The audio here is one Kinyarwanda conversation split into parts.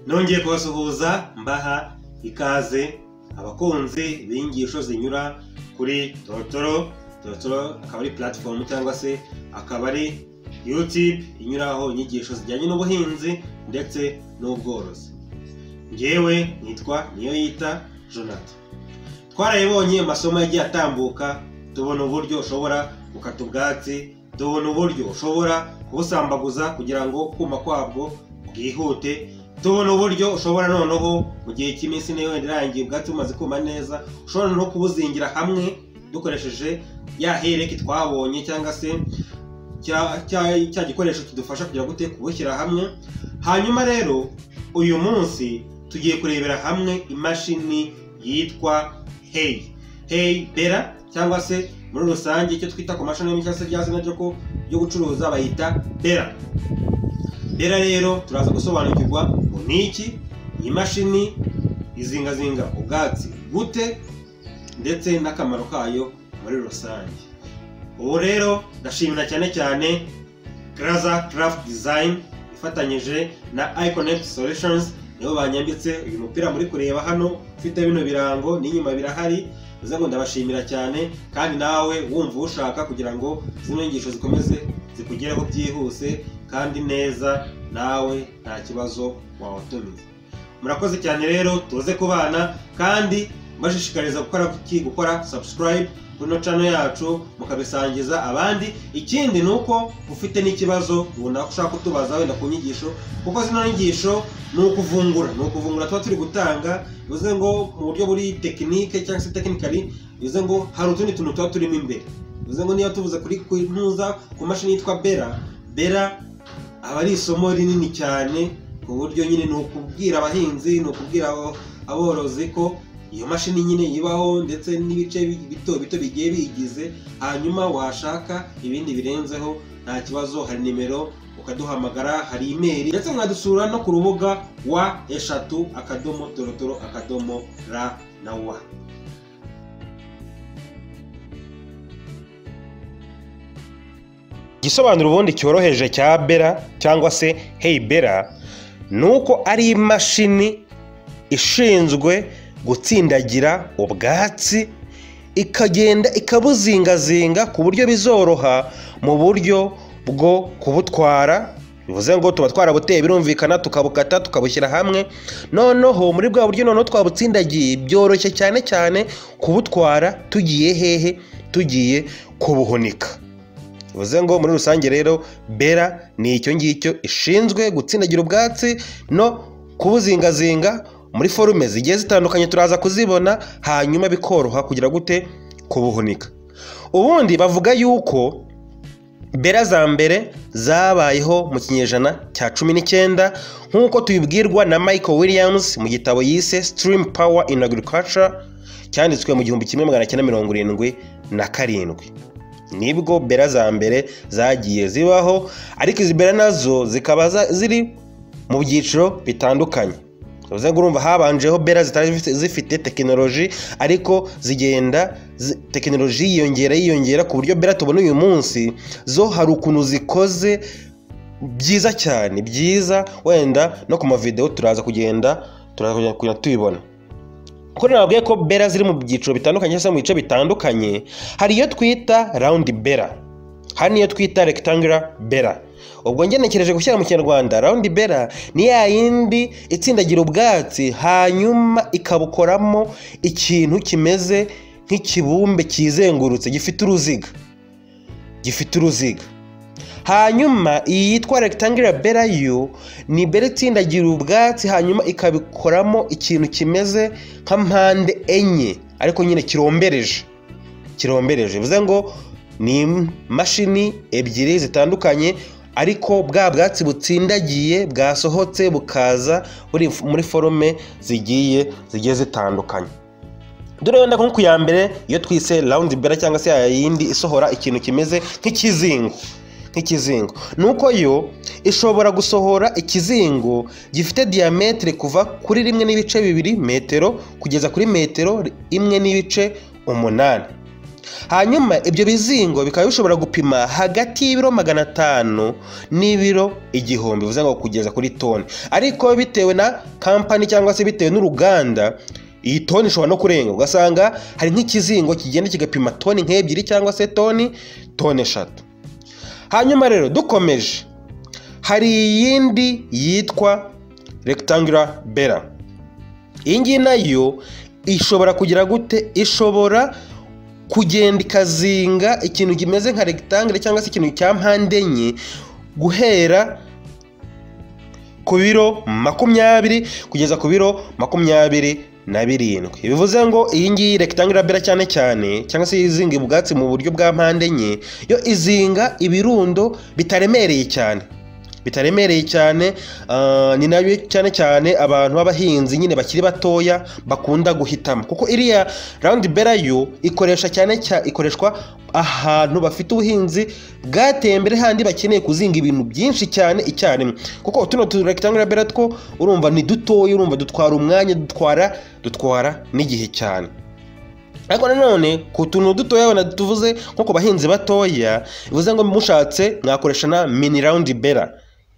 nongeye kubasuhuza mbaha ikaze abakunzi b'inyigisho zinyura kuri torotoro torotoro akaba ari puratifomu cyangwa se akaba ari yutube inyuraho inyigisho zijyanye n'ubuhinzi ndetse n'ubworozi ngewe nitwa niyo yita jonathan twarayibonye amasomo yagiye atambuka tubona uburyo ushobora gukata ubwatsi tubona uburyo ushobora kubusambaguza kugira ngo kuma kwabwo bwihute tubona uburyo ushobora noneho mu gihe cy'iminsi niyo wenda irangiye ubwatsi bumaze kuma neza ushobora no kubuzingira hamwe dukoresheje ya hereke twabonye cyangwa se cya gikoresho kidufasha kugira ngo kubushyira hamwe hanyuma rero uyu munsi tugiye kurebera hamwe imashini yitwa hey hey bera cyangwa se muri rusange icyo twita ku mashini y'imikasi se rya zina ryo gucuruza bayita bera bera rero turaza gusobanukirwa ngo ni iki iyi mashini izingazinga ubwatsi gute ndetse n'akamaro kayo muri rusange ubu rero ndashimira cyane cyane karaza craft design ifatanyije na iConnect solutions nibo banyambitse uyu mupira muri kureba hano ufite bino birango n'inyuma birahari bivuze ngo ndabashimira cyane kandi nawe wumva ushaka kugira ngo zino nyigisho zikomeze zikugereho byihuse kandi neza nawe nta kibazo wawutumiza murakoze cyane rero tuze kubana kandi mbashishikariza gukora kuki gukora subscribe kuno cano yacu mukabisangiza abandi ikindi ni uko ufite n'ikibazo runaka ushaka kutubaza wenda ku nyigisho kuko zino nyigisho ni ukuvumbura ni ukuvumbura tuba turi gutanga bivuze ngo mu buryo buri tekinike cyangwa se tekinikari bivuze ngo hari utundi tuntu tuba turimo imbere bivuze ngo niba tuvuze kuri ntuza ku mashini yitwa bera bera aba ari isomo rinini cyane ku buryo nyine ni ukubwira abahinzi ni ukubwira aborozi ko iyo mashini nyine ibaho ndetse n'ibice bito bito bigiye bigize hanyuma washaka ibindi birenzeho nta kibazo hari nimero ukaduhamagara hari imeri ndetse mwadusura no ku rubuga wa eshatu akadomo torotoro akadomo ra na wa igisobanuro ubundi cyoroheje cya bera cyangwa se hey bera ni uko ari imashini ishinzwe gutsindagira ubwatsi ikagenda ikabuzingazinga ku buryo bizoroha mu buryo bwo kubutwara bivuze ngo tuba twarabuteye birumvikana tukabukata tukabushyira hamwe noneho muri bwa buryo noneho twabutsindagiye byoroshye cyane cyane kubutwara tugiye hehe tugiye kubuhunika bivuze ngo muri rusange rero bera ni icyo ngicyo ishinzwe gutsindagira ubwatsi no kubuzingazinga muri forume zigiye zitandukanye turaza kuzibona hanyuma bikoroha kugira gute kubuhunika ubundi bavuga yuko bera za mbere zabayeho mu kinyejana cya cumi n'icyenda nk'uko tubibwirwa na michael williams mu gitabo yise stream power in agriculture cyanditswe mu gihumbi kimwe magana cyenda mirongo irindwi na karindwi nibwo bera za mbere zagiye zibaho ariko izi bera nazo zikaba ziri mu byiciro bitandukanye uze urumva habanjeho bera zitari zifite tekinoloji ariko zigenda tekinoloji yiyongera yiyongera ku buryo bera tubona uyu munsi zo hari ukuntu zikoze byiza cyane byiza wenda no ku mavidewo turaza kugenda turaza tubibona kuko nababwiye ko bera ziri mu byiciro bitandukanye cyangwa se mu bice bitandukanye hari iyo twita rawundi bera hari n'iyo twita regitangura bera ubwo ngenekereje gushyira mu kinyarwanda rawundi bera ni ya yindi itsindagira ubwatsi hanyuma ikabukoramo ikintu kimeze nk'ikibumbe cyizengurutse gifite uruziga gifite uruziga hanyuma iyi yitwa regitangura bera yo ni bera itsindagira ubwatsi hanyuma ikabikoramo ikintu kimeze nka mpande enye ariko nyine kirombereje kirombereje bivuze ngo ni imashini ebyiri zitandukanye ariko bwa bwatsi butsindagiye bwasohotse bukaza buri muri forume zigiye zigiye zitandukanye dore wenda nko ku ya mbere iyo twise rawundi bera cyangwa se ya yindi isohora ikintu kimeze nk'ikizingo nk'ikizingo ni uko yo ishobora gusohora ikizingo gifite diyametero kuva kuri rimwe n'ibice bibiri metero kugeza kuri metero imwe n'ibice umunani hanyuma ibyo bizingo bikaba bishobora gupima hagati y'ibiro magana atanu n'ibiro igihumbi bivuze ngo kugeza kuri toni ariko bitewe na kampani cyangwa se bitewe n'uruganda iyi toni ishobora no kurenga ugasanga hari nk'ikizingo kigenda kigapima toni nk'ebyiri cyangwa se toni toni eshatu hanyuma rero dukomeje hari iyindi yitwa rectangular bera iyi ngiyi nayo ishobora kugira gute ishobora kugenda ikazinga ikintu kimeze nka regitangire cyangwa se ikintu cya mpande enye guhera ku biro makumyabiri kugeza ku biro makumyabiri na birindwi bivuze ngo iyi ngiyi regitangire bera cyane cyane cyangwa se izinga ubwatsi mu buryo bwa mpande enye yo izinga ibirundo bitaremereye cyane bitaremereye cyane ni nayo cyane cyane abantu b'abahinzi nyine bakiri batoya bakunda guhitamo kuko iriya rawundi bera yo ikoresha cyane cyane ikoreshwa ahantu bafite ubuhinzi bwateye imbere handi bakeneye kuzinga ibintu byinshi cyane icyarimwe kuko tuno turekitangura bera two urumva ni dutoya urumva dutwara umwanya dutwara dutwara n'igihe cyane ariko nanone ku tuntu dutoya wenda tuvuze nko ku bahinzi batoya bivuze ngo mushatse mwakoresha na mini rawundi bera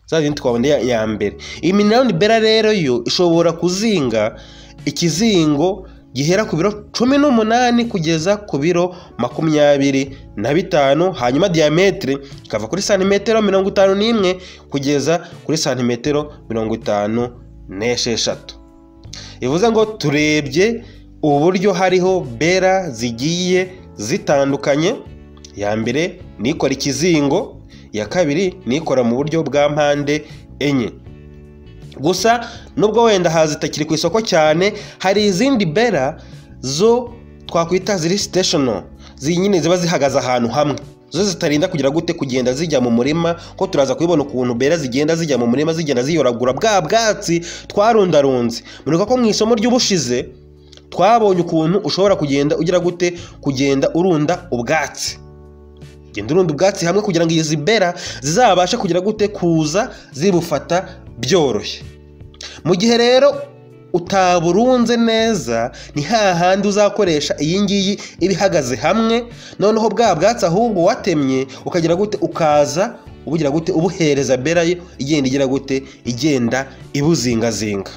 za zindi twabona ya mbere iyi minani bera rero yo ishobora kuzinga ikizingo gihera ku biro cumi n'umunani kugeza ku biro makumyabiri na bitanu hanyuma diyametero ikava kuri santimetero mirongo itanu n'imwe kugeza kuri santimetero mirongo itanu n'esheshatu bivuze ngo turebye uburyo hariho bera zigiye zitandukanye ya mbere ni ikora ikizingo iya kabiri nikora mu buryo bwa mpande enye gusa nubwo wenda hazitakiri ku isoko cyane hari izindi bera zo twakwita ziri siteshono nyine ziba zihagaze ahantu hamwe zo zitarinda kugira gute kugenda zijya mu murima ko turaza kubibona ukuntu bera zigenda zijya mu murima zigenda ziyoragura bwa bwatsi twarundarunze mureka ko mu isomo ry'ubushize twabonye ukuntu ushobora kugenda ugira gute kugenda urunda ubwatsi genda urunda ubwatsi hamwe kugira ngo izi bera zizabashe kugira gute kuza zibufata byoroshye mu gihe rero utaburunze neza ni hahandi uzakoresha iyi ngiyi iba ihagaze hamwe noneho bwa bwatsi ahubwo watemye ukagira gute ukaza ubugira gute ubuhereza bera yo igenda igira gute igenda ibuzingazinga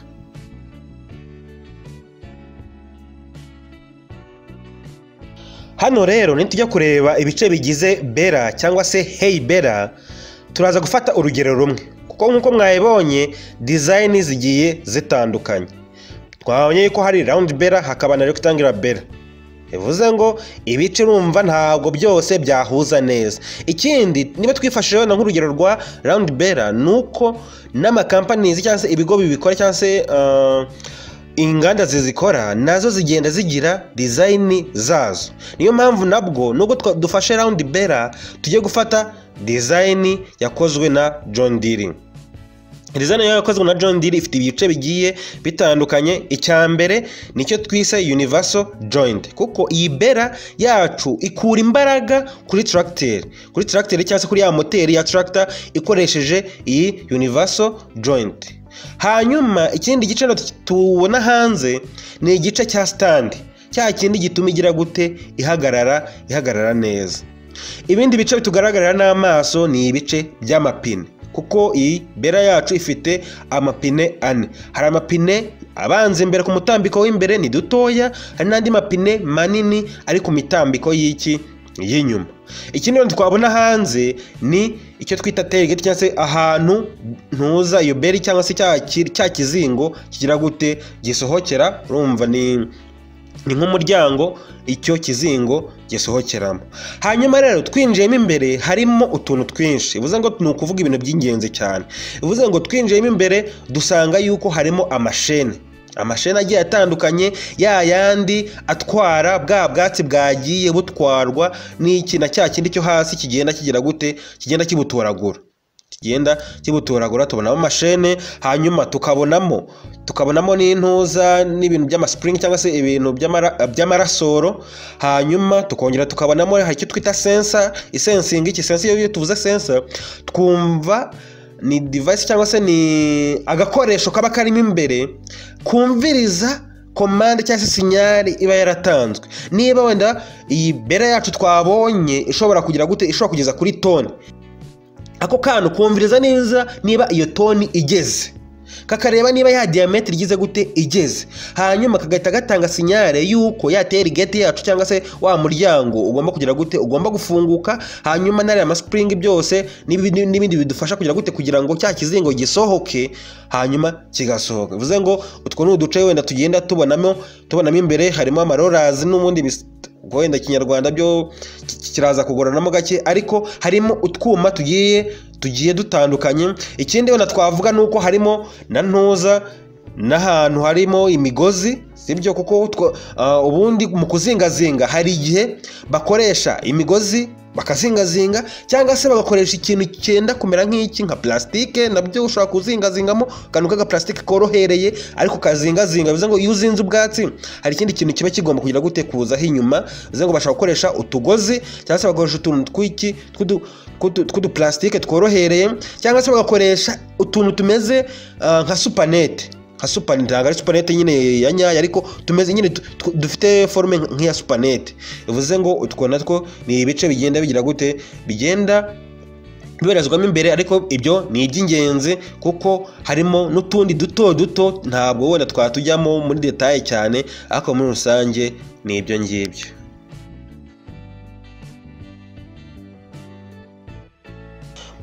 hano rero nitujya kureba ibice bigize bera cyangwa se heyi bera turaza gufata urugero rumwe kuko nk'uko mwayibonye dizayini zigiye zitandukanye twabonye ko hari rawundi bera hakaba na regitangira bera bivuze ngo ibice urumva ntabwo byose byahuza neza ikindi niba twifashishije wenda nk'urugero rwa rawundi bera ni uko n'amakampanizi cyangwa se ibigo bibikora cyangwa se inganda zizikora nazo zigenda zigira dizayini zazo niyo mpamvu nabwo nubwo dufashe rawundi bera tujye gufata dizayini yakozwe na john diri dizayini yakozwe na john diri ifite ibice bigiye bitandukanye icya mbere nicyo twise universal joint kuko iyi bera yacu ikura imbaraga kuri tracteri kuri tracteri cyangwa se kuri ya moteri ya tractor ikoresheje iyi universal joint hanyuma ikindi gice tubona hanze ni igice cya sitandi cya kindi gituma igira gute ihagarara ihagarara neza ibindi bice bitugaragarira n'amaso ni ibice by'amapine kuko iyi bera yacu ifite amapine ane hari amapine abanza imbere ku mutambiko w'imbere ni dutoya hari n'andi mapine manini ari ku mitambiko y'iki y'inyuma ikindi twabona hanze ni icyo twita terigeti cyangwa se ahantu ntuza iyo beri cyangwa se cya kizingo kigira gute gisohokera urumva ni ni nk'umuryango icyo kizingo gisohokeramo hanyuma rero twinjiyemo imbere harimo utuntu twinshi bivuze ngo ni ukuvuga ibintu by'ingenzi cyane bivuze ngo twinjiyemo imbere dusanga yuko harimo amashene amasheni agiye atandukanye ya yandi atwara bwa bwatsi bwagiye butwarwa n'iki na cya kindi cyo hasi kigenda kigira gute kigenda kibutoragura kigenda kibutoragura tubonamo amashene hanyuma tukabonamo tukabonamo n'intuza n'ibintu by'amasipuringi cyangwa se ibintu by'amarasoro hanyuma tukongera tukabonamo hari icyo twita sensa isensingi iki sensa iyo tuvuze sensa twumva ni divayisi cyangwa se ni agakoresho kaba karimo imbere kumviriza komande cyangwa se sinyari iba yaratanzwe niba wenda iyi bera yacu twabonye ishobora kugira gute ishobora kugeza kuri toni ako kantu kumviriza neza niba iyo toni igeze kakareba niba ya diyametero igize gute igeze hanyuma kagahita gatanga sinyare y'uko ya terigeti yacu cyangwa se wa muryango ugomba kugira gute ugomba gufunguka hanyuma n'ariya masipuringi byose n'ibindi n'ibindi bidufasha kugira gute kugira ngo cya kizingo gisohoke hanyuma kigasohoka bivuze ngo utwo ni uduce wenda tugenda tubonamo tubonamo imbere harimo amarorazi n'ubundi bis- ubwo wenda ikinyarwanda byo ki- ki- kiraza kugoranamo gake ariko harimo utwuma tugiye tugiye dutandukanye ikindi wenda twavuga ni uko harimo na ntuza n'ahantu harimo imigozi sibyo kuko twa- ah, ubundi mu kuzingazinga hari igihe bakoresha imigozi bakazingazinga cyangwa se bagakoresha ikintu cyenda kumera nk'iki nka plastique nabyo ushobora kuzingazingamo akantu k'agaplastike korohereye ariko kazingazinga bivuze ngo iyo uzinze ubwatsi hari ikindi kintu kiba kigomba kugira gute kuzaho inyuma bivuze ngo bashobora gukoresha utugozi cyangwa se bagakoresha utuntu tw'iki tw'udu- tw'udu- tw'uduplastike tworohereye cyangwa se bagakoresha utuntu tumeze ah, nka supanete nka supanete ntabwo ari supanete nyine ya nyayo ariko tumeze nyine tu- tu- dufite forume nk'iya supanete bivuze ngo utwo natwo ni ibice bigenda bigira gute bigenda bibarizwamo imbere ariko ibyo ni iby'ingenzi kuko harimo n'utundi duto duto ntabwo wenda twatujyamo muri detaye cyane ariko muri rusange ni ibyo ngibyo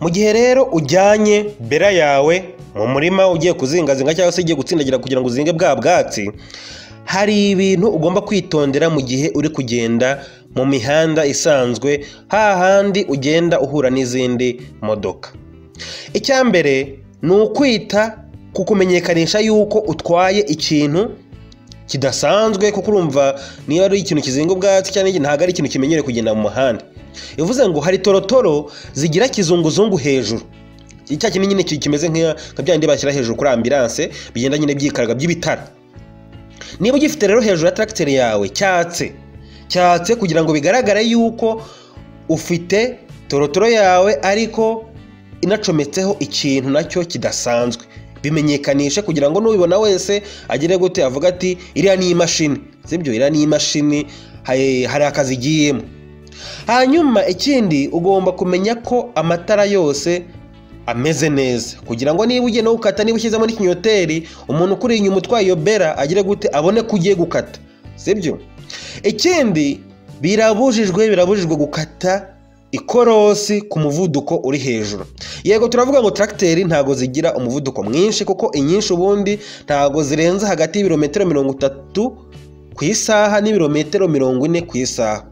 mu gihe rero ujyanye bera yawe mu murima ugiye kuzingazinga cyangwa se ugiye gutsindagira kugira ngo uzinge bwa bwatsi hari ibintu ugomba kwitondera mu gihe uri kugenda mu mihanda isanzwe hahandi ugenda uhura n'izindi modoka icya mbere ni ukwita ku kumenyekanisha yuko utwaye ikintu kidasanzwe kuko urumva niba ari ikintu kizinga ubwatsi cyangwa iki, ntabwo ari ikintu kimenyerewe kugenda mu muhanda bivuze ngo hari torotoro zigira kizunguzungu hejuru icya kinini nyine ki- kimeze nk'iya- nka bya bindi bashyira hejuru kuri ambilanse bigenda nyine byikaraga by'ibitara niba ugifite rero hejuru ya tracteri yawe cyatse cyatse kugira ngo bigaragare yuko ufite torotoro yawe ariko inacometseho ikintu nacyo kidasanzwe bimenyekanishe kugira ngo n'ubibona wese agire gute avuga ati iriya ni imashini sibyo iriya ni imashini hay- hari akazi igiyemo hanyuma ikindi ugomba kumenya ko amatara yose ameze neza kugira ngo niba ugiye no gukata niba ushyizemo n'ikinyoteri umuntu ukuri inyuma utwaye iyo bera agire gute abone ko ugiye gukata sibyo ikindi birabujijwe birabujijwe gukata ikorosi ku muvuduko uri hejuru yego turavuga ngo tracteri ntago zigira umuvuduko mwinshi kuko inyinshi ubundi ntago zirenze hagati y'ibirometero mirongo itatu ku isaha n'ibirometero mirongo ine ku isaha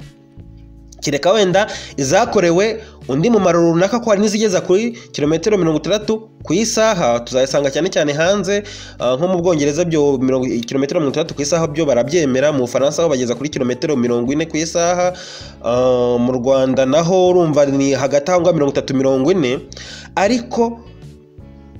kereka wenda izakorewe undi mumaro runaka ko hari n'izigeza kuri kilometero mirongo itandatu ku isaha tuzayisanga cyane cyane hanze ah, nko mu bwongereza byo mirongo- kilometero mirongo itandatu ku isaha byo barabyemera mu bufaransa ho bageza kuri kilometero mirongo ine ku isaha Ah, mu rwanda naho urumva ni hagati aho ngaho mirongo itatu mirongo ine ariko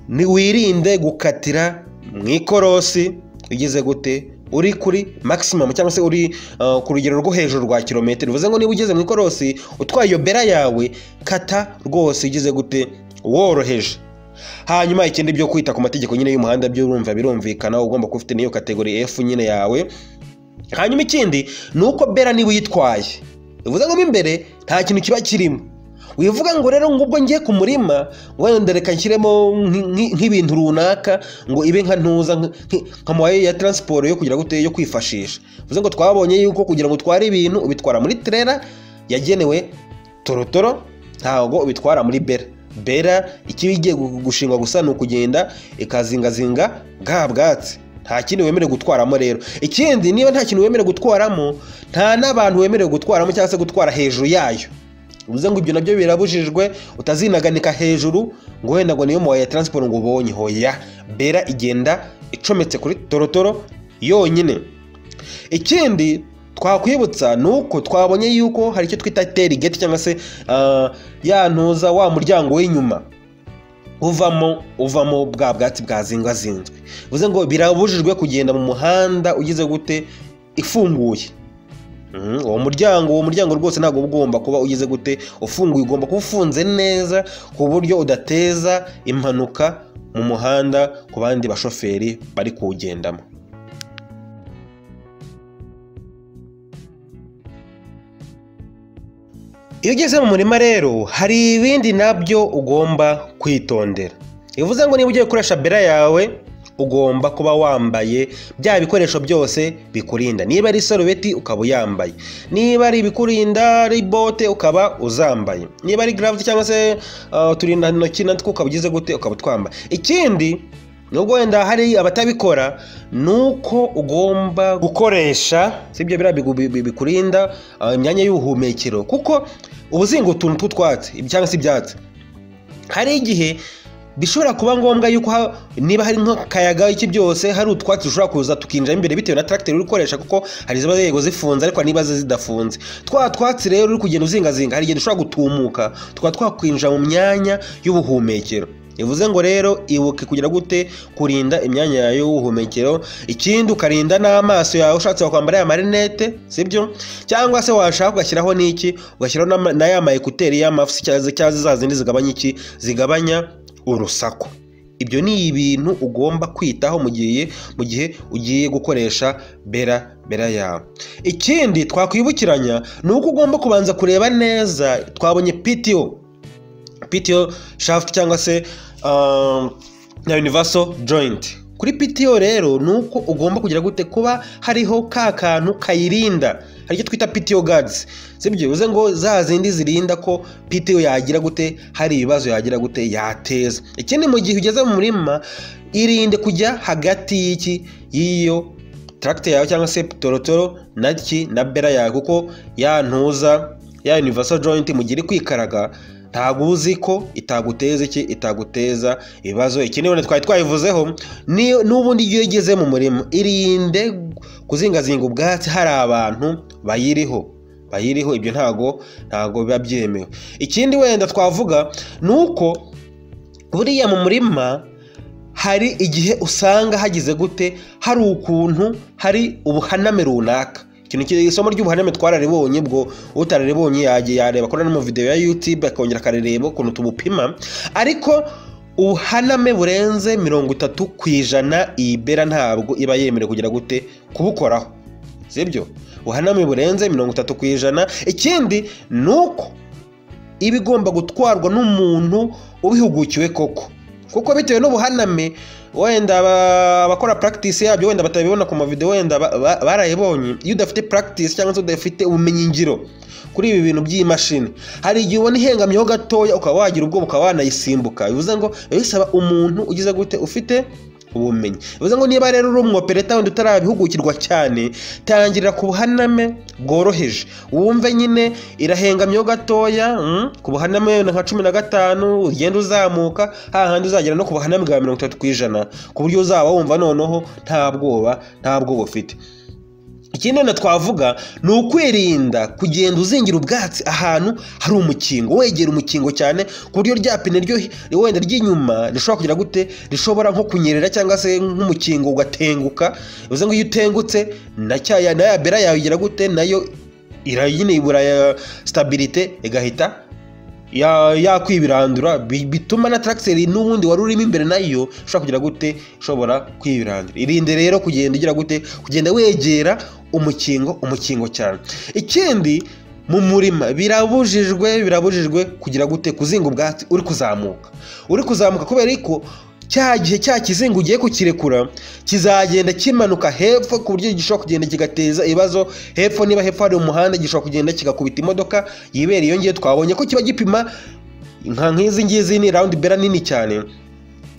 ntiwirinde gukatira mu ikorosi ugeze gute uri kuri maximum cyangwa se uri uh, ku rugero rwo hejuru rwa kilometero bivuze ngo niba ugeze mu ikorosi utwaye iyo bera yawe kata rwose ugeze gute woroheje hanyuma ikindi byo kwita ku mategeko nyine y'umuhanda by'urumva birumvikana ugomba kuba ufite n'iyo kategori F nyine yawe hanyuma ikindi ni uko bera niba uyitwaye bivuze ngo mo imbere nta kintu kiba kirimo wivuga ngo rero ngubwo ngiye ku murima wenda reka nshyiremo nk'i- nk'i- nk'ibintu runaka ngo ibe nka ntuza nk- nk- nka mawaye ya taransiporo yo kugira gute yo kwifashisha bivuze ngo twabonye yuko kugira ngo utware ibintu ubitwara muri terera yagenewe torotoro ntabwo ubitwara muri bera bera ikiba igiye gu- gushingwa gusa ni ukugenda ikazingazinga bwa bwatsi nta kindi wemerewe gutwaramo rero ikindi niba nta kintu wemerewe gutwaramo nta n'abantu wemerewe gutwaramo cyangwa se gutwara hejuru yayo bivuze ngo ibyo nabyo birabujijwe utazinaganika hejuru ngo wenda ngo niyo muwaye ya taransiporo ngo ubonye hoya bera igenda icometse kuri torotoro yonyine ikindi twakwibutsa ni uko twabonye yuko hari icyo twita terigeti cyangwa se ah, ya ntuza wa muryango w'inyuma uvamo uvamo bwa bwatsi bwazingazinzwe bivuze ngo birabujijwe kugenda mu muhanda ugize gute ifunguye Mhm, uwo muryango uwo muryango rwose ntabwo uba ugomba kuba ugize gute ufunguye ugomba kuba ufunze neza ku buryo udateza impanuka mu muhanda ku bandi bashoferi bari kuwugendamo iyo ugeze mu murima rero hari ibindi nabyo ugomba kwitondera bivuze ngo niba ugiye gukoresha bera yawe ugomba kuba wambaye bya bikoresho byose bikurinda niba ari isarubeti ukaba uyambaye niba ari ibikurinda ari bote ukaba uzambaye niba ari garavuzi cyangwa se ah, uturindantoki natwo ukaba ugize gute ukaba utwambaye ikindi nubwo wenda hari abatabikora ni uko ugomba gukoresha sibyo biriya bigu- bi- bi- bikurinda ah, imyanya y'ubuhumekero kuko uba uzinga utuntu tw'utwatsi cyangwa se ibyatsi hari igihe bishobora kuba ngombwa yuko ha- niba hari nk'akayaga iki byose hari utwatsi dushobora kuza tukinjira imbere bitewe na tractor uri gukoresha kuko hari iziba yego zifunze ariko hari n'iba zidafunze twa twatsi rero uri kugenda uzingazinga hari igihe dushobora gutumuka tukaba twakwinjira mu myanya y'ubuhumekero bivuze ngo rero ibuke kugira gute kurinda imyanya yawe y'ubuhumekero ikindi ukarinda n'amaso yawe ushatse wakwambara ya marinete sibyo cyangwa se washaka ugashyiraho n'iki ugashyiraho n'ama- na ya ma ekuteri y'amafusi cyangwa se- cyangwa se za zindi zigabanya iki zigabanya urusaku ibyo ni ibintu ugomba kwitaho mu gihe mu gihe ugiye gukoresha bera bera yawe ikindi twakwibukiranya ni uko ugomba kubanza kureba neza twabonye pto pto shaft cyangwa se um, na universal joint kuri pto rero ni uko ugomba kugira gute kuba hariho ka kantu kayirinda hari icyo twita pto guards sibyo bivuze ngo za zindi zirinda ko pto yagira gute hari ibibazo yagira gute yateza ikindi mu gihe ugeze mu murima irinde kujya hagati y'iki y'iyo tracte yawe cyangwa se torotoro na ki na bera yawe kuko ya ntuza ya universal joint mu gihe iri kwikaraga ntabwo uba uzi ko itaguteza iki itaguteza ibibazo ikindi wenda twari twayivuzeho ni- n'ubundi iyo igeze mu murima irinde kuzingazinga ubwatsi hari abantu bayiriho bayiriho ibyo ntago ntago biba byemewe ikindi wenda twavuga ni uko buriya mu murima hari igihe usanga hagize gute hari ukuntu hari ubuhaname runaka ikintu ki- isomo ry'ubuhaname twararibonye bwo utararibonye yagiye yareba akora no mu video ya youtube akongera akarereba ukuntu tubupima ariko ubuhaname burenze mirongo itatu ku ijana iyi bera ntabwo iba yemerewe kugira gute kubukoraho sibyo ubuhaname burenze mirongo itatu ku ijana ikindi ni uko iba igomba gutwarwa n'umuntu ubihugukiwe koko kuko bitewe n'ubuhaname wenda aba- abakora practice yabyo wenda batabibona ku mavideo wenda ba- ba- barayibonye iyo udafite practice cyangwa se udafite ubumenyingiro kuri ibi bintu by'imashini hari igihe ubona ihengamyeho gatoya ukaba wagira ubwoba ukaba wanayisimbuka bivuze ngo biba bisaba umuntu ugize gute ufite ubumenyi bivuze ngo niba rero uri umwopereta wenda utarabihugukirwa cyane tangirira ku buhaname bworoheje wumve nyine irahengamyeho gatoya mm, ku buhaname wenda nka cumi na gatanu ugenda uzamuka hahandi uzagera no ku buhaname bwa mirongo itatu ku ijana ku buryo uzaba wumva noneho nta bwoba nta bwoba ufite ikindi wenda twavuga ni ukwirinda kugenda uzingira ubwatsi ahantu hari umukingo wegera umukingo cyane ku buryo rya pine ryo wenda ry'inyuma rishobora kugira gute rishobora nko kunyerera cyangwa se nk'umukingo ugatenguka bivuze ngo iyo utengutse na cya ya na ya bera yawe igira gute nayo ira- nyine ibura ya stabilite igahita ya- yakwibirandura bi- bituma na tarakiseri n'ubundi wari urimo imbere nayo ushobora kugira gute ushobora kwibirandura irinde rero kugenda ugira gute kugenda wegera umukingo umukingo cyane ikindi mu murima birabujijwe birabujijwe kugira gute kuzinga ubwatsi uri kuzamuka uri kuzamuka kubera ko cya gihe cya kizinga ugiye kukirekura kizagenda kimanuka hepfo ku buryo gishobora kugenda kigateza ibibazo hepfo niba hepfo hari umuhanda gishobora kugenda kigakubita imodoka yibera iyo ngiye twabonye ko kiba gipima nka nk'izi ngizi ni rawundi bera nini cyane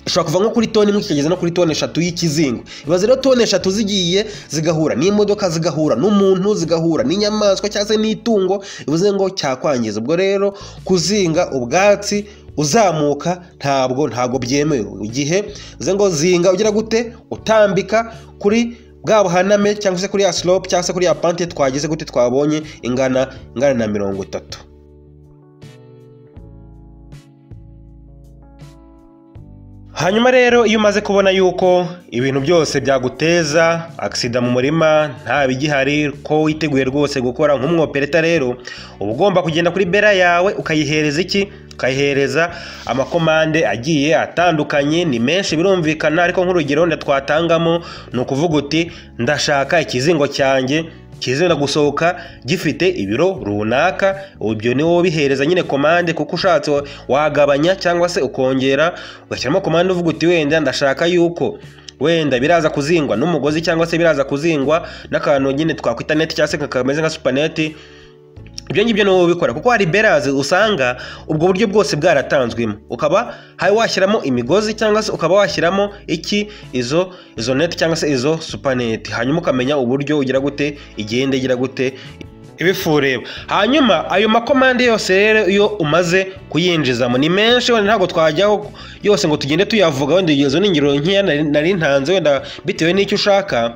ishobora kuva nko kuri toni imwe kikageza no kuri toni eshatu y'ikizingo ibaze rero toni eshatu zigiye zigahura n'imodoka zigahura n'umuntu zigahura n'inyamaswa cyangwa se n'itungo bivuze ngo cyakwangiza ubwo rero kuzinga ubwatsi uzamuka ntabwo ntabwo byemewe igihe bivuze ngo zinga ugira gute utambika kuri bwa buhaname cyangwa se kuri ya slope cyangwa se kuri ya pante twagize gute twabonye ingana ingana na mirongo itatu hanyuma rero iyo umaze kubona yuko ibintu byose byaguteza agisida mu murima nta bigihari ko witeguye rwose gukora nk'umwopereta rero uba ugomba kugenda kuri bera yawe ukayihereza iki ukayihereza amakomande agiye atandukanye ni menshi birumvikana ariko nk'urugero wenda twatangamo ni ukuvuga uti ndashaka ikizingo cyanjye kizenda gusohoka gifite ibiro runaka ibyo ni wowe ubihereza nyine komande kuko ushatse wa- wagabanya cyangwa se ukongera ugashyiramo komande uvuga uti wenda ndashaka yuko wenda biraza kuzingwa n'umugozi cyangwa se biraza kuzingwa n'akantu nyine twakwita neti cyangwa se kameze nka supaneti ibyo ngibyo ni wowe ubikora kuko hari berazi usanga ubwo buryo bwose bwaratanzwemo ukaba hari washyiramo imigozi cyangwa se ukaba washyiramo iki izo izo neti cyangwa se izo supaneti hanyuma ukamenya uburyo ugira gute igenda igira gute ibifureba hanyuma ayo makomande yose rero iyo umaze kuyinjizamo ni menshi wenda ntabwo twajyaho yose ngo tugende tuyavuga wenda izo ni ingero nkeya nari- nari ntanze wenda bitewe n'icyo ushaka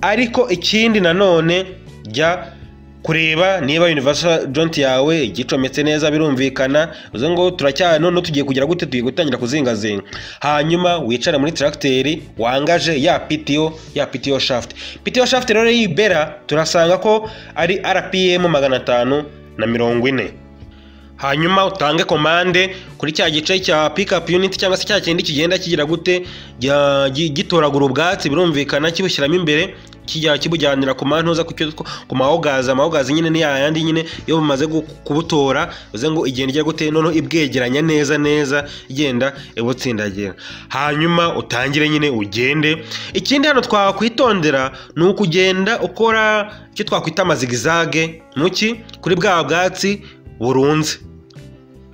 ariko ikindi nanone jya kureba niba universal joint yawe igicometse neza birumvikana uzo ngo turacyari none tugiye kugira gute tugiye gutangira kuzingazinga hanyuma wicare muri tracteri wangaje ya PTO ya PTO shaft PTO shaft rero y'ibera turasanga ko ari RPM magana atanu na mirongo ine hanyuma utange komande kuri cya gice cya pickup unit cyangwa se cya kindi kigenda kigira gute jya- gi- gitoragura ubwatsi birumvikana kibushyiramo imbere kijya kibujyanira ku mantuza ku cyo- ku mahogaza amahogaza nyine ni yayandi nyine iyo bumaze gu- kubutora uze ngo igenda ijya gute noneho ibwegeranya neza neza igenda ibutsindagira hanyuma utangire nyine ugende ikindi hano twakwitondera ni ukugenda ukora icyo twakwita amazigizage muki kuri bwa bwatsi burunze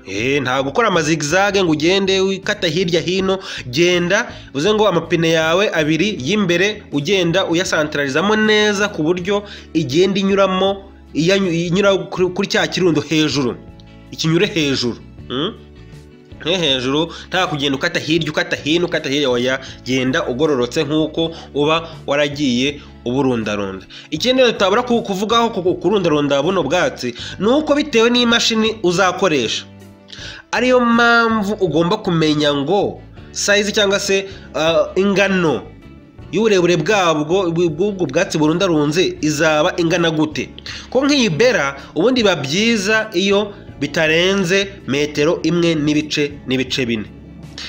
Eh, nta gukora amazigizage ngo ugende ukata hirya hino genda uze ngo amapine yawe abiri y'imbere ugenda uyasantaralizamo neza ku buryo igenda inyuramo iyanyu- inyura kuri kuri cya kirundo hejuru ikinyure hejuru mm? nko hejuru nta kugenda ukata hirya ukata hino ukata hirya waya genda ugororotse nk'uko uba waragiye uburundarunda ikindi tutabura ku- kuvugaho ku- kurundarunda buno bwatsi ni uko bitewe n'imashini uzakoresha ariyo mpamvu ugomba kumenya ngo sayizi cyangwa se ah, ingano y'uburebure bwabwo bw'ubwo bwatsi burundarunze izaba ingana gute ko nk'iyi bera ubundi biba byiza iyo bitarenze metero imwe n'ibice n'ibice bine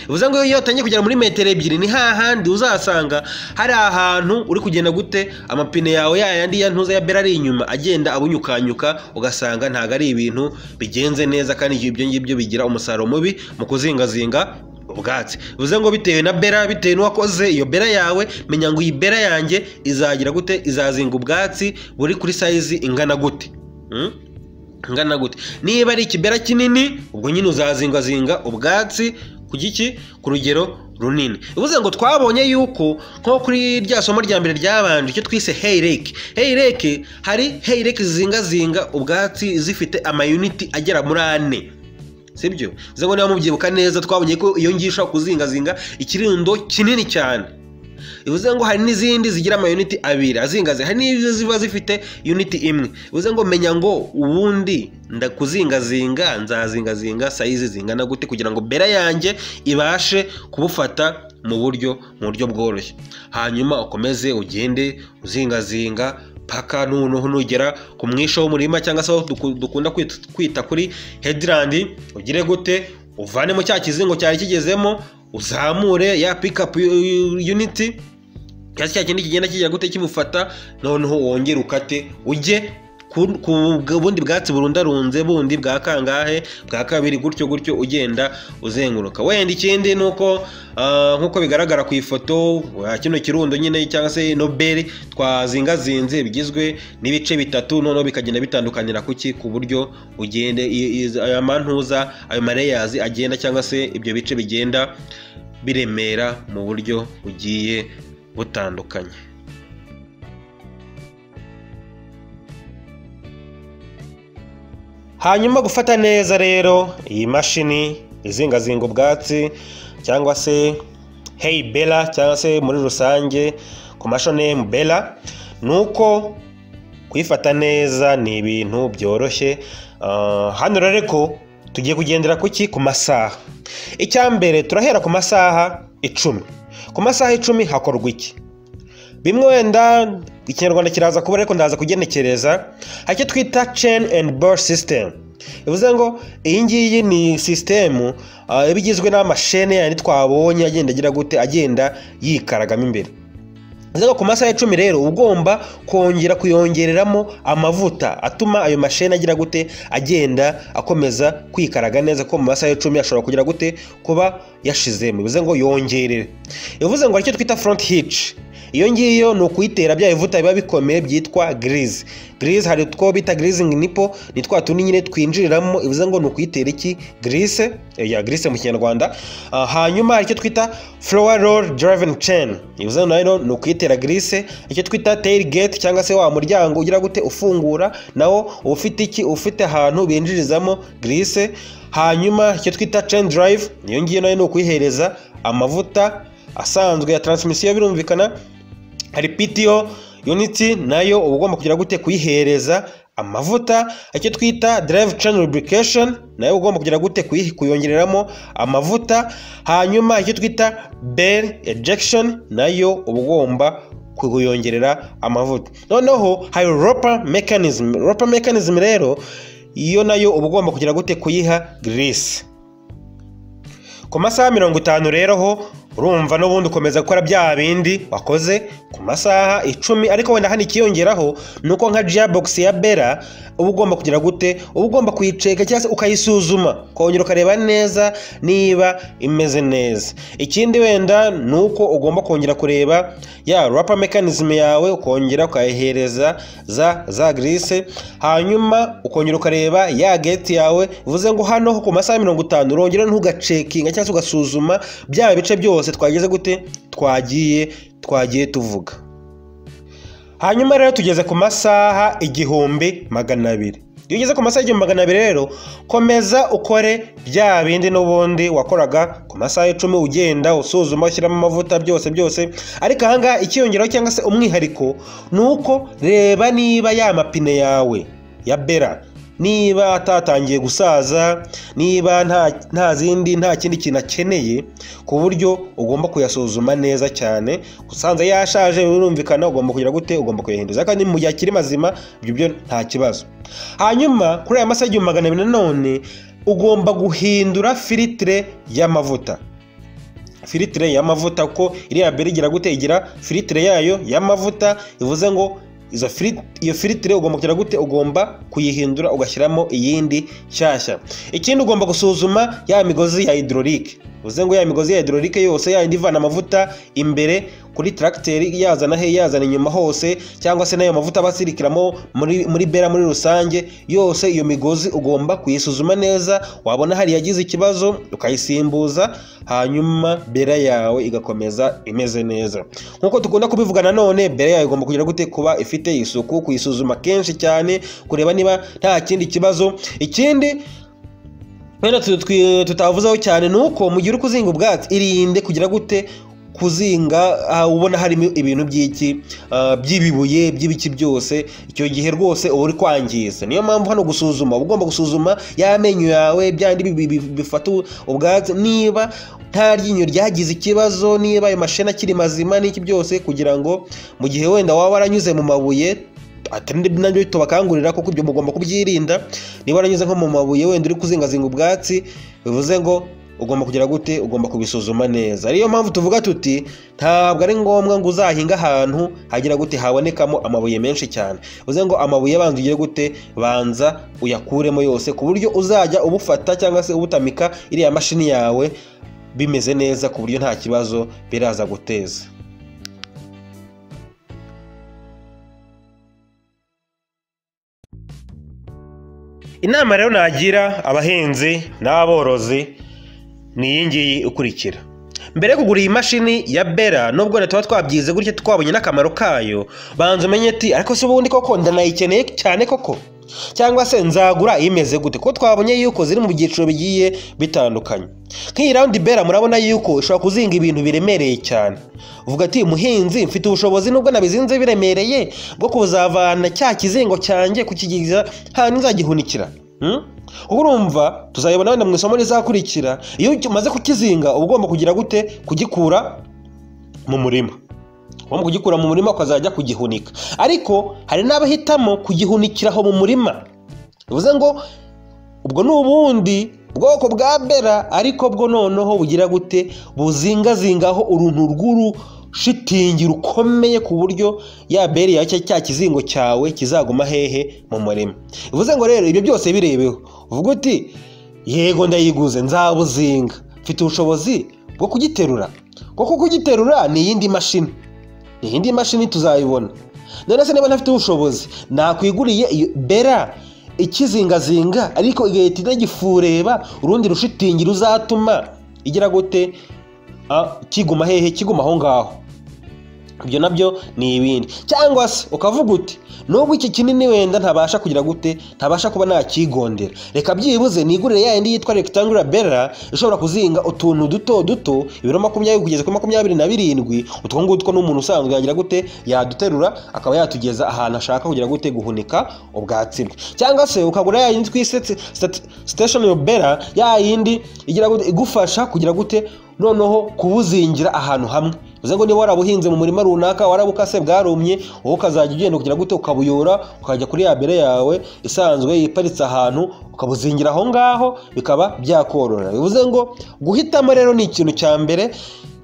bivuze ngo iyo utangiye kugera muri metero ebyiri ni hahandi uzasanga hari ahantu uri kugenda gute amapine yawe ya yandi ya ntuza ya bera ari inyuma agenda abunyukanyuka ugasanga ntabwo ari ibintu bigenze neza kandi ibyo ngibyo bigira umusaruro mubi mu kuzingazinga ubwatsi bivuze ngo bitewe na bera bitewe n'uwakoze iyo bera yawe menya ngo iyi bera yanjye izagira gute izazinga ubwatsi buri kuri sayizi ingana gute Mm? ingana gute niba ari ikibera kinini ubwo nyine uzazingazinga ubwatsi ku giki ku rugero runini bivuze ngo twabonye yuko nko kuri rya somo rya mbere ryabanje icyo twise hey lake hey lake hari hey lake zizingazinga ubwatsi zifite amayuniti agera muri ane sibyo uza ngo niba mubyibuka neza twabonye ko iyo ngiyo ushobora kuzingazinga ikirundo kinini cyane bivuze ngo hari n'izindi zigira amayuniti abiri azingaze hari n'izo ziba zifite yuniti imwe bivuze ngo menya ngo ubundi ndakuzingazinga nzazingazinga sayizi zingana gute kugira ngo bera yanjye ibashe kubufata mu buryo mu buryo bworoshye hanyuma ukomeze ugende uzingazinga paka noneho nugera ku mwisho w'umurima cyangwa se aho duku- dukunda kwita- kwita kuri headland ugire gute uvanemo cya kizingo cyari kigezemo uzamure ya pikapu uniti cyangwa se cya kindi kigenda kijya gute kimufata noneho wongere ukate ujye ku ku bundi bwatsi burundarunze bundi bwa kangahe bwa kabiri gutyo gutyo ugenda uzenguruka wenda ikindi ni uko ah, nk'uko bigaragara ku ifoto ah, kino kirundo nyine cyangwa se nobeli twazingazinze bigizwe n'ibice bitatu noneho bikagenda bitandukanira kuki ku buryo ugende i- i- aya mantuza ayo mareyazi agenda cyangwa se ibyo bice bigenda biremera mu buryo bugiye butandukanye hanyuma gufata neza rero iyi mashini izingazinga ubwatsi cyangwa se hey bella cyangwa se muri rusange ku mashonemu bella ni uko kuyifata neza ni ibintu byoroshye Ah, hano rero ariko tugiye kugendera ku ki ku masaha icya mbere turahera ku masaha icumi ku masaha icumi hakorwa iki bimwe wenda ikinyarwanda kiraza kuba ariko ndaza kugenekereza hari icyo twita chain and bar system bivuze ngo iyi ngiyi ni sisitemu ah, iba igizwe n'amashene yandi twabonye agenda agira gute agenda yikaragamo imbere zagwa ku masaha icumi rero uba ugomba kongera kuyongereramo amavuta atuma ayo masheni agira gute agenda akomeza kwikaraga neza ko mu masaha icumi ashobora kugira gute kuba yashizemo bivuze ngo yongerere bivuze ngo aricyo twita front hitch iyo ngiyo ni ukuyitera bya bivuta biba bikomeye byitwa girize girize hari utwo bita girizingi nipo ni twa tundi nyine twinjiriramo bivuze ngo ni ukuyitera iki girize ya girize mu kinyarwanda Ah, hanyuma hari icyo twita flower roll driving chain bivuze ngo nayo ni ukuyitera girize icyo twita tail gate cyangwa se wa muryango ugira gute ufungura nawo uba ufite iki uba ufite ahantu binjirizamo girize hanyuma icyo twita chain drive iyo ngiyo nayo ni ukuyihereza amavuta asanzwe ya taransmisiyo birumvikana hari PTO uniti nayo uba ugomba kugira gute kuyihereza amavuta icyo twita drive chain lubrication nayo uba ugomba kugira gute kuyi- kuyongereramo amavuta hanyuma icyo twita bell ejection nayo uba ugomba kuyongerera amavuta noneho hari ropa mechanism ropa mechanism rero iyo nayo uba ugomba kugira gute kuyiha grease ku masaha mirongo itanu rero ho urumva n'ubundi ukomeza gukora bya bindi wakoze ku masaha icumi ariko wenda hano ikiyongeraho ni uko nka jabogisi ya bera uba ugomba kugira gute uba ugomba kuyiceka cyangwa se ukayisuzuma ukongera ukareba neza niba imeze neza ikindi wenda ni uko ugomba kongera kureba ya rapa mekanizme yawe ukongera ukayihereza za za grise hanyuma ukongera ukareba ya geti yawe bivuze ngo hano ho ku masaha mirongo itanu urongera ntugacekinga cyangwa se ugasuzuma byaba bice byose twageze gute twagiye twagiye tuvuga hanyuma rero tugeze ku masaha igihumbi magana abiri iyo ugeze ku masaha igihumbi magana abiri rero komeza ukore bya bindi n'ubundi wakoraga ku masaha icumi ugenda usuzuma ushyiramo amavuta byose byose ariko ahangaha ikiyongeraho cyangwa se umwihariko ni uko reba niba ya mapine yawe ya bera niba atatangiye gusaza niba nta nta zindi nta kindi kintu akeneye ku buryo ugomba kuyasuzuma neza cyane usanze yashaje birumvikana ugomba kugira gute ugomba kuyahinduza kandi mu gihe akiri mazima ibyo byo nta kibazo hanyuma kuri aya masaha igihumbi magana abiri nanone ugomba guhindura filitire y'amavuta filitire y'amavuta kuko iriya beri igira gute igira filitire yayo y'amavuta bivuze ngo izo fili- iyo filitire ugomba kugira gute ugomba kuyihindura ugashyiramo iyindi nshyashya ikindi ugomba gusuzuma ya migozi ya hydrolic bivuze ngo ya migozi ya hydrolic yose yayindi ivana amavuta imbere kuri tracteri yazana he yazana inyuma hose cyangwa se n'ayo mavuta aba asirikiramo muri, muri bera muri rusange yose iyo migozi ugomba kuyisuzuma neza wabona hari yagize ikibazo ukayisimbuza hanyuma bera yawe igakomeza imeze neza nk'uko dukunda kubivuga nanone bera yawe igomba kugira gute kuba ifite isuku kuyisuzuma kenshi cyane kureba niba nta kindi kibazo ikindi wenda tu- twi- tutavuzeho cyane ni uko mu gihe uri kuzinga ubwatsi irinde kugira gute kuzinga ah, ubona harimo ibintu by'iki ah, by'ibibuye by'ibiki byose icyo gihe rwose uba uri kwangiza niyo mpamvu hano gusuzuma uba ugomba gusuzuma y'amenyo yawe byandi bi- bi- bifata ubwatsi niba nta ryinyo ryagize ikibazo niba ayo mashini akiri mazima n'iki byose kugira ngo mu gihe wenda waba waranyuze mu mabuye atari nabyo tubakangurira kuko ibyo mugomba kubyirinda niba waranyuze nko mu mabuye wenda uri kuzingazinga ubwatsi bivuze ngo ugomba kugira gute ugomba kubisuzuma neza ariyo mpamvu tuvuga tuti ntabwo ari ngombwa ngo uzahinge ahantu hagira gute habonekamo amabuye menshi cyane bivuze ngo amabuye banza ugiye gute banza uyakuremo yose ku buryo uzajya ubufata cyangwa se ubutamika iriya mashini yawe bimeze neza ku buryo nta kibazo biraza guteza inama rero nagira abahinzi n'aborozi ni iyi ngiyi ikurikira mbere yo kugura iyi mashini ya bera nubwo leta tuba twabyize gutya twabonye n'akamaro kayo banza umenye ati ariko si ubundi koko ndanayikeneye cyane koko cyangwa se nzagura imeze gute kuko twabonye yuko ziri mu byiciro bigiye bitandukanye nk'iyi rawundi bera murabona yuko ishobora kuzinga ibintu biremereye cyane uvuga ati muhinzi mfite ubushobozi nubwo nabizinze biremereye bwo kuzavana cya kizingo cyanjye kukigeza ahantu nzagihunikira Hmm? Ubu urumva tuzayibona wenda mu isomo rizakurikira iyo umaze kukizinga uba ugomba kugira gute kugikura mu murima ugomba kugikura mu murima ukazajya kugihunika ariko hari n'abahitamo kugihunikira aho mu murima bivuze ngo ubwo ni ubundi bwoko bwa bera ariko bwo noneho bugira gute buzingazingaho uruntu rw'uru shitingi rukomeye ku buryo ya beri yawe cyangwa cya kizingo cyawe kizaguma hehe mu murima bivuze ngo rero ibyo byose birebeho uvuga uti yego ndayiguze nzabuzinga mfite ubushobozi bwo kugiterura kuko kugiterura ni iyindi mashini ni iyindi mashini tuzayibona none se niba ntafite ubushobozi nakwiguriye iyo bera ikizingazinga ariko igahita inagifureba urundi rushitingi ruzatuma igira gute Ah, kiguma hehe kiguma aho ngaho ibyo nabyo ni ibindi cyangwa se ukavuga uti nubwo iki kinini wenda ntabasha kugira gute ntabasha kuba nakigondera reka byibuze nigurire ya yindi yitwa rectangular bera ishobora kuzinga utuntu duto duto ibiro makumyabiri kugeza kuri makumyabiri na birindwi utwo ngutwo n'umuntu usanzwe yagira gute yaduterura akaba yatugeza ahantu ashaka kugira gute guhunika ubwatsi bwe cyangwa se ukagura ya yindi twisetse stationary bera ya yindi igira gute igufasha kugira gute noneho kubuzingira ahantu hamwe uze ngo niba warabuhinze mu murima runaka warabukase bwarumye wowe ukazajya ugenda kugira gute ukabuyora ukajya kuri ya bere yawe isanzwe iparitse ahantu ukabuzingira aho ngaho bikaba byakorora bivuze ngo guhitamo rero ni ikintu cya mbere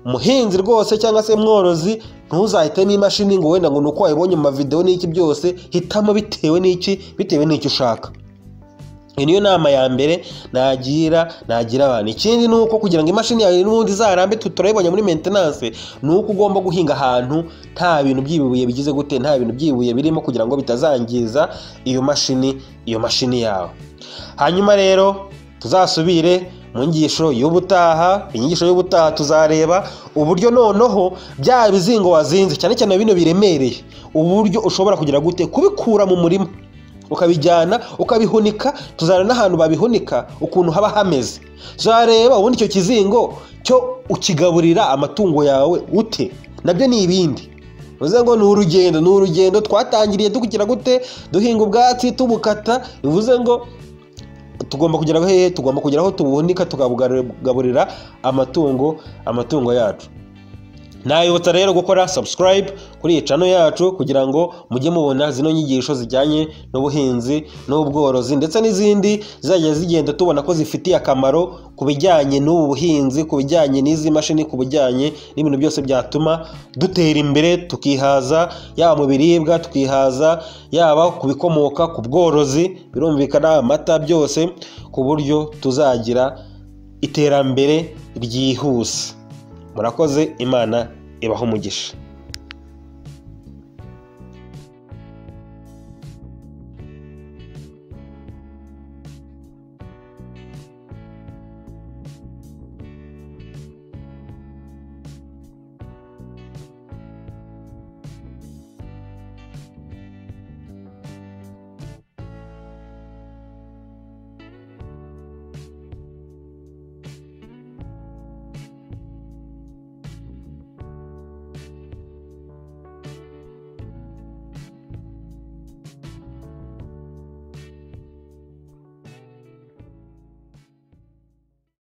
muhinzi rwose cyangwa se mworozi ntuzahitemo imashini ngo wenda ngo ni uko wayibonye mu mavidewo n'iki byose hitamo bitewe n'iki bitewe n'icyo ushaka iyi niyo nama ya mbere nagira nagira abantu ikindi ni uko kugira ngo imashini yawe n'ubundi izarambe tu- turayibonye muri maintenance ni uko ugomba guhinga ahantu nta bintu by'ibibuye bigize gute nta bintu by'ibibuye birimo kugira ngo bitazangiza iyo mashini iyo mashini yawe hanyuma rero tuzasubire mu nyigisho y'ubutaha inyigisho y'ubutaha tuzareba uburyo noneho bya bizingo wazinze cyane cyane bino biremereye uburyo ushobora kugira gute kubikura mu murima ukabijyana ukabihunika tuzareba n'ahantu babihunika ukuntu haba hameze tuzareba ubundi icyo kizingo cyo ukigaburira amatungo yawe ute nabyo ni ibindi bivuze ngo ni urugendo ni urugendo twatangiriye dukira gute duhinga ubwatsi tubukata bivuze ngo tugomba kugera hehe tugomba kugera aho tubuhunika tukabugaburira amatungo amatungo yacu nayibutsa rero gukora subscribe kuri iyi cano yacu kugira ngo mujye mubona zino nyigisho zijyanye n'ubuhinzi n'ubworozi ndetse n'izindi zizajya zigenda tubona ko zifitiye akamaro ku bijyanye n'ubu buhinzi ku bijyanye n'izi mashini ku bijyanye n'ibintu byose byatuma dutera imbere tukihaza yaba mu biribwa tukihaza yaba ku bikomoka ku bworozi birumvikana amata byose ku buryo tuzagira iterambere ryihuse murakoze imana ibaha umugisha